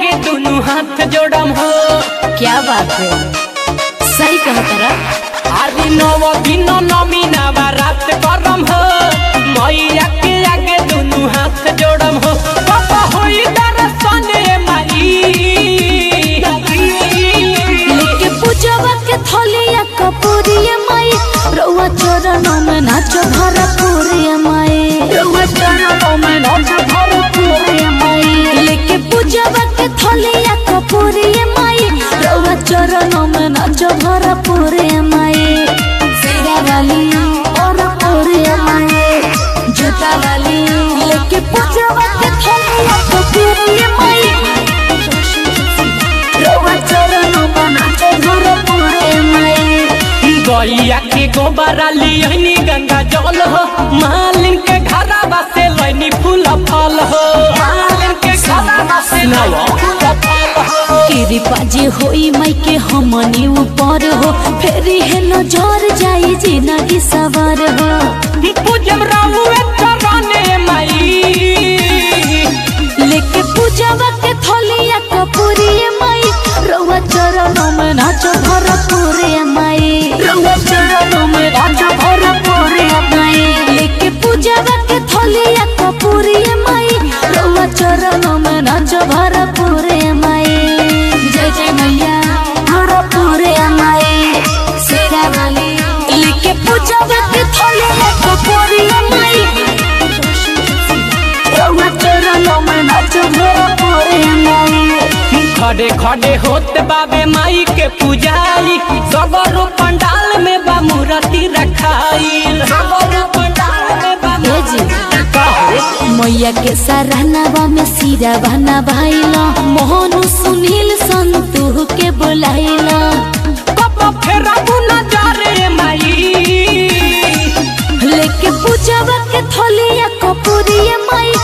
आगे दोनों हाथ जोड़म हो क्या बात है सही कहा तारा आदि नव दिन नमी नवरात करम हो मैया के आगे दोनों हाथ जोड़म हो पापा होई दर्शन ए माई लेके पूजवा के थलिया कपूरिया माई रउआ चरणों में नाचो भरपूरिया माई रउआ चरणों में नाचो भरपूरिया माई लेके पूजवा के थलिया कपूरिया माई रउआ चरणों में नाचो भरपूरिया माई सेरा वाली और पूरिया माई जूता वाली लेके पूजवा के थलिया कपूरिया माई रउआ चरणों में नाचो भरपूरिया माई गैया के गोबरा लियनी गंगा जल हो मालिन के घरवा से लैनी फूल फल हो मालिन के घरवा से लैनी फूल फल हो कृपा जे होई माई के हमनी ऊपर हो फेरी है नजर जाई जिंदगी सवार हो पूजम राहुए चरणे माई लेके पूजवा के थलिया कपूरिया माई रउआ चरणों में नाचो भरपूरिया माई रउआ चरणों में नाचो भरपूरिया माई लेके पूजवा के थलिया कपूरिया माई रउआ चरणों में नाचो भरपूरिया माई जय जय मैया भरपूरिया माई सेरा वाली लेके पूजवा के थलिया कपूरिया माई रउआ चरणों में नाचो भरपूरिया माई खड़े खड़े होते बाबे माई के पुजारी सगरो पंडाल में बा मूर्ति रखाइल सगरो पंडाल में बा ए जी। मैया के सराहनावा में सिरा बना भाईला मोहन सुनील संतु के बुलाइला कब फेरा बुना जा रे माई लेके पूजवा के थलिया कपूरिया माई